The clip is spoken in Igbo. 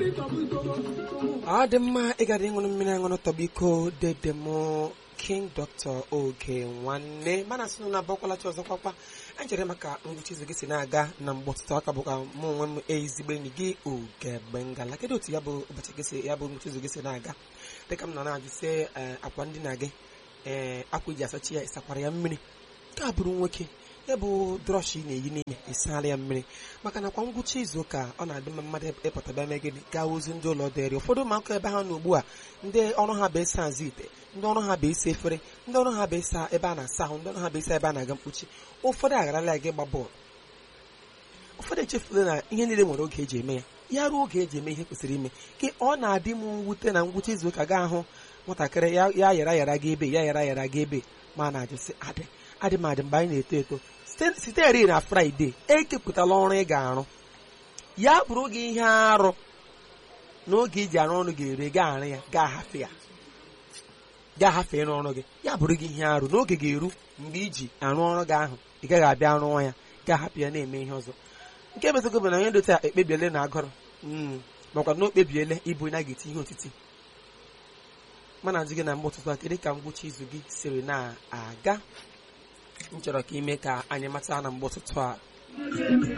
ọ dị mma ịgara ịṅụrụ mmiri aṅụrụ tọba iko dede m king dr oge nwanne mana sị na abọkwalachi ọzọ kwakwa echere maka ngwụcha izu gị si na-aga na mgbe ọtụtụ aka bụ ka mụ onwe m ezigbo enyi gị oge ngala kedu otu ya bụ ụbọchị gị si ya bụ ngwụcha izu gị si na-aga dịka m nọ na-ajụ sị akwa ndina gị ee akwa iji asachi ya ịsakwara ya mmiri nke a bụrụ nwoke ya bụ drọsh ị na-eyi n'ime ịsala ya mmiri maka na kwa ngwụcha izu ụka ọ na-adị mma mmadụ ịpụtaba eme gịnị gaa ozi ndị ụlọ dịrị ụfọdụ ụmụaka ebe ha nọ ugbu a ndị ọrụ ha bụ ịsa azụ ite ndị ọrụ ha bụ ịsa efere ndị ọrụ ha bụ ịsa ebe a na-asa ahụ ndị ọrụ ha bụ ịsa ebe a na-aga mkpuchi ụfọdụ agharala ya gị gba bọọlụ ụfọdụ echefula na ihe niile nwere oge eji eme ya ya ruo oge eji eme ihe kwesịrị ime ka ọ na-adị m mwute na ngwụcha izu ụka gaa ahụ nwatakịrị ya yara yara gị ebe ya yara yara gị ebe ma na-ajụsị adị adị m adị mgbe anyị na-eto eto site eri na fraịde ekepụtala ọrụ ị ga-arụ ya bụrụ gị ihe arụ n'oge iji arụ ọrụ ga-ere gaa arụ ya gaa hafe ya gaa hafe ịrụ ọrụ gị ya bụrụ gị ihe arụ n'oge ga-eru mgbe iji arụ ọrụ gị ahụ ị gaghị abịa rụọ ya gaa hapụ ya na-eme ihe ọzọ nke mezigo bụ na onye ndote a ekpebiele na agụrụ makwa na o kpebiele ịbụ na ga-eti ihe otiti mana ajụ gị na mgbe ụtụtụ a kedu ka ngwụcha izu gị siri na-aga m chọrọ ka ime ka anyị mata na mgbe ụtụtụ a